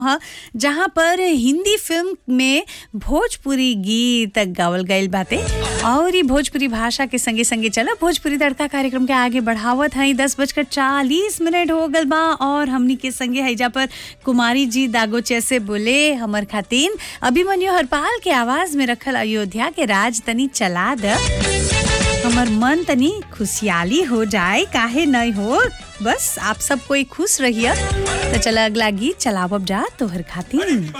ह जहाँ पर हिंदी फिल्म में भोजपुरी गीत गावल गईल बाटे और ई भोजपुरी भाषा के संगे संगे चला भोजपुरी तड़का कार्यक्रम के आगे बढ़ावत हई दस बजकर चालीस मिनट हो गल बा और हमनी के संगे हैजा पर कुमारी जी दागोचे से बोले हमर खातिन अभिमन्यु हरपाल के आवाज में रखल अयोध्या के राज तनी चला द हमर मन तनी खुशहाली हो जाए काहे नहीं हो बस आप सब कोई खुश रहिए तो चला अगला गीत चलावब जा तोहर खातिर